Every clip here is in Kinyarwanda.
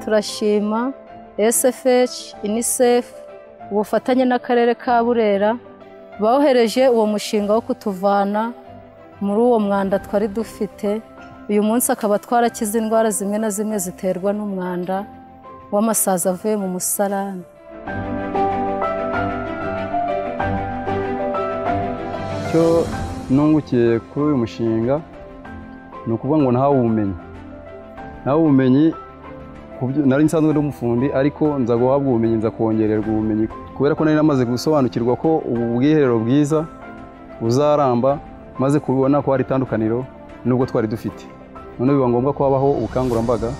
turashima sfh unicef ubufatanye n'akarere ka burera bohereje uwo mushinga wo kutuvana muri uwo mwanda twari dufite uyu munsi akaba twarakize indwara zimwe na zimwe ziterwa n'umwanda w'amasazi avuye mu musarani icyo nungukiye kuri uyu mushinga ni ukuvuga ngo nahawe ubumenyi nahawe ubumenyi nari nsanzwe ndi umufundi ariko nza guhabwa ubumenyi nza kongererwa ubumenyi kubera ko nari namaze gusobanukirwa ko ubu bwiherero bwiza buzaramba maze kubibona ko hari itandukaniro n'ubwo twari dufite noneho biba ngombwa ko habaho ubukangurambaga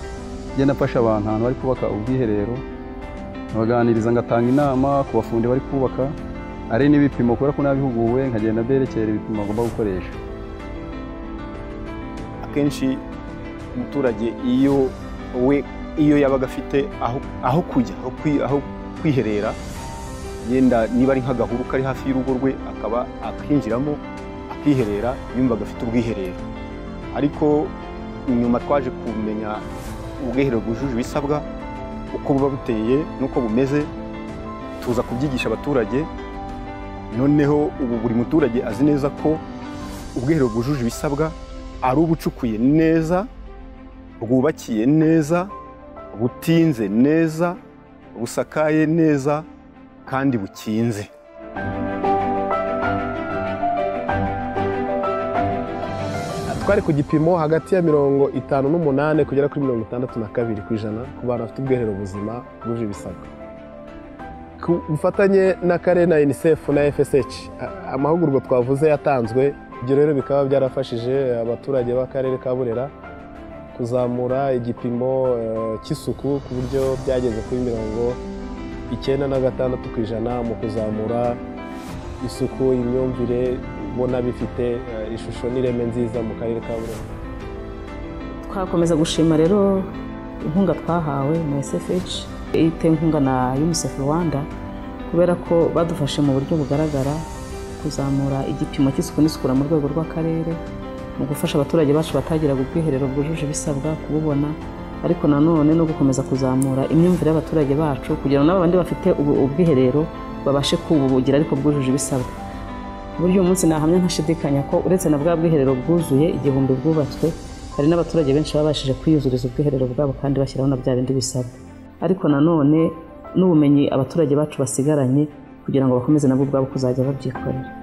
ngenda mfasha abantu ahantu bari kubaka ubwiherero nkabaganiriza ngatanga inama ku bafundi bari kubaka hari n'ibipimo kubera ko nabihuguwe nkagenda mberekera ibipimo agomba gukoresha akenshi umuturage iyo we iyo yabaga afite aho kujya aho kwiherera yenda niba ari nk'agahuru kari hafi y'urugo rwe akaba akinjiramo akiherera yumvaga afite ubwiherero ariko nyuma twaje kumenya ubwiherero bwujuje ibisabwa uko buba buteye n'uko bumeze tuza kubyigisha abaturage noneho ubu buri muturage azi neza ko ubwiherero bwujuje ibisabwa ari ubucukuye neza bwubakiye neza butinze neza busakaye neza kandi bukinze twari ku gipimo hagati ya mirongo itanu n'umunani kugera kuri mirongo itandatu na kabiri ku ijana ku bantu bafite ubwiherero buzima bwuje ibisabwa ku bufatanye n'akarere na unicef na fsh amahugurwa twavuze yatanzwe ibyo rero bikaba byarafashije abaturage b'akarere ka burera kuzamura igipimo cy'isuku ku buryo byageze kuri mirongo icyenda na gatandatu ku ijana mu kuzamura isuku imyumvire ubona bifite ishusho n'ireme nziza mu karere ka burera twakomeza gushima rero inkunga twahawe na sfh inkunga na unicef rwanda kubera ko badufashe mu buryo bugaragara kuzamura igipimo cy'isuku n'isukura mu rwego rw'akarere mu gufasha abaturage bacu batagiraga ubwiherero bwujuje ibisabwa kububona ariko nanone no gukomeza kuzamura imyumvire y'abaturage bacu kugira ngo n'abandi bafite ubwiherero babashe kububugira ariko bwujuje ibisabwa ku buryo uyu munsi nahamya ntashidikanya ko uretse na bwa bwiherero bwuzuye igihumbi bwubatswe hari n'abaturage benshi babashije kwiyuzuriza ubwiherero bwabo kandi bashyiraho na bya bindi bisabwa ariko nanone n'ubumenyi abaturage bacu basigaranye kugira ngo bakomeze nabwo ubwabo kuzajya babyikorera